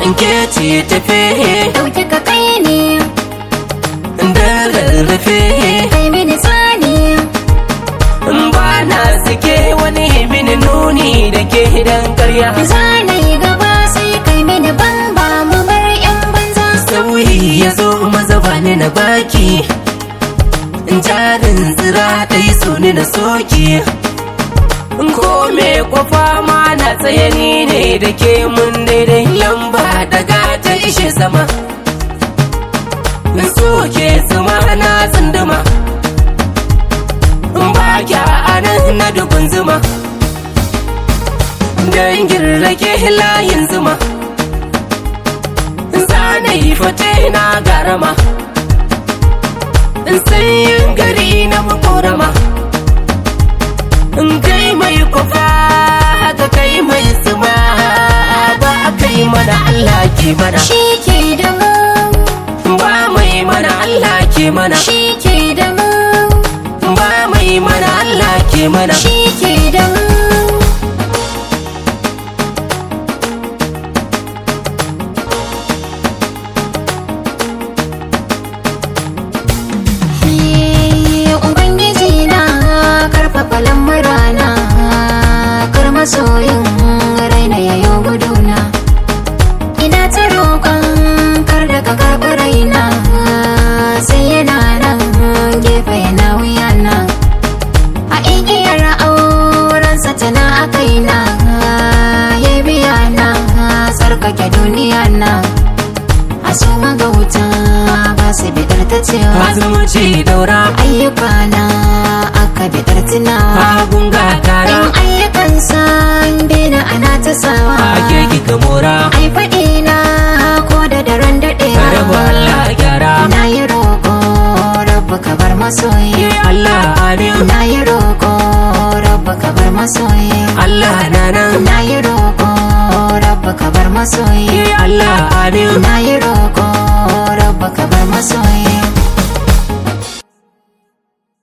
in ke ce tafe dauki ka kai ne da rarrafe kai mini tsani in ba na sake wani mini nuni da ke dan karya zanayi gaba sai kai mini ban ba mu bar yan banza sauyi ya zo maza ba ni na baki in jarin tsira ɗai so ni na soki in ko me kwafa ma na tsaye ni ne da ke mun daidai lamba daga ta ishe sama in soke zuma na tsunduma in ba kya anan na dukun zuma dangin rake layin zuma zanayi fate na garama in sanyin gari na makorama in kai mai kufa haka kai mai suma ba kai mana Allah ke mana shi ke da mu ba mai mana Allah ke mana shi ke da mu ba mai mana Allah ke mana shi ke da mu Ubangiji na karfafa lamurana kar masoyin raina yayo guduna ina ta roƙon kar da ka karɓi raina sai yana nan gefe yana wuyana a igiyar aurensa tana a kaina ya biya na tsarkake duniya na a su magauta ba su bidar ta cewa azumuci daura ayyuka na aka bidar tunawa agun gatara in ayyukan san bina ana ta sawa ake kika mora ai faɗi na ko da daren daɗewa rabu Allah gyara na yi roƙo rabu ka bar masoyi Allah amin na yi roƙo rabu ka bar masoyi Allah na nan na yi roƙo rabu ka bar masoyi Allah amin na yi roƙo rabu ka bar masoyi